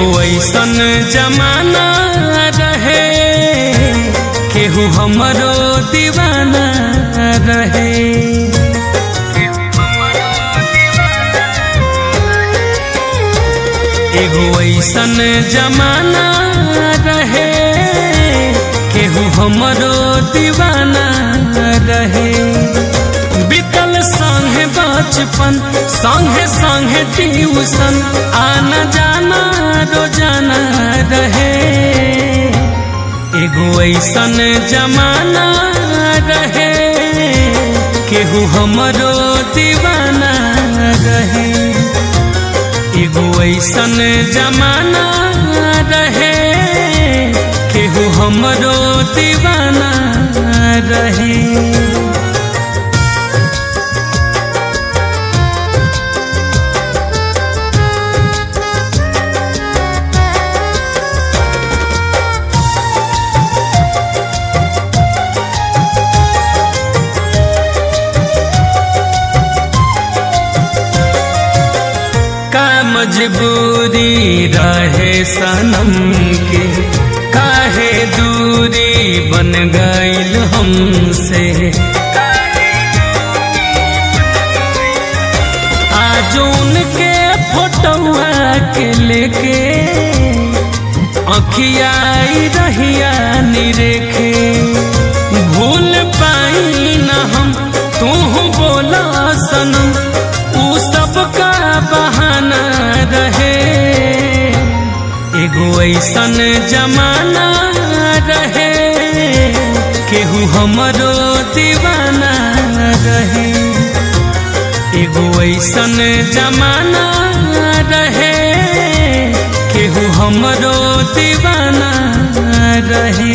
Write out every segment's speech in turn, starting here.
एगो ऐसन जमाना रहे केहू हमरो दीवाना रहे एगो ऐसन जमाना रहे केहू हमरो दीवाना रहे बीतल संगे बचपन संगे संगे ट्यूशन आना जाना रोजाना रहे एगो ऐसन जमाना रहे केहू हमरो दीवाना रहे एगो ऐसन जमाना रहे केहू हमरो दीवाना रहे का मजबूरी रहे सनम के काहे दूरी बन गईल हमसे आज उनके फोटोआ के लेके अखियाई रहिया निरेखे भूल पाई न हम तू बोला सनम ऊ सबका बहाना रहे एगो ऐसन जमाना रहे केहू हमरो दीवाना रहे एगो ऐसन जमाना रहे केहू हमरो दीवाना रहे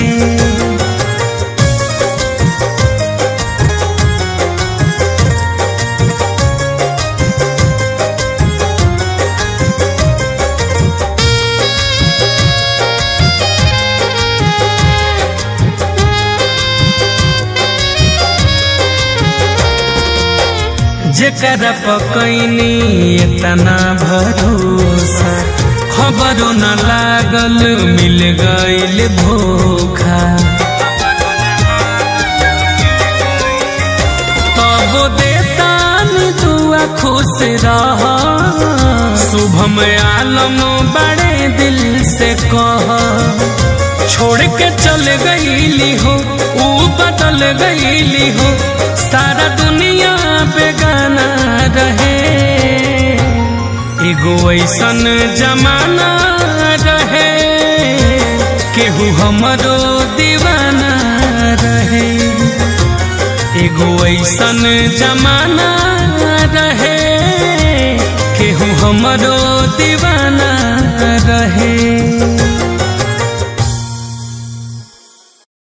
जेकर पकैनी इतना भरोसा खबरो न लागल मिल गईल धोखा तब देतान दुआ खुश रह शुभम आलम बड़े दिल से कह छोड़ के चल गईली हो ऊ बदल गईली हो सारा दुनिया बेगाना रहे एगो ऐसन जमाना रहे केहू हमरो दीवाना रहे एगो ऐसन जमाना रहे केहू हमरो दीवाना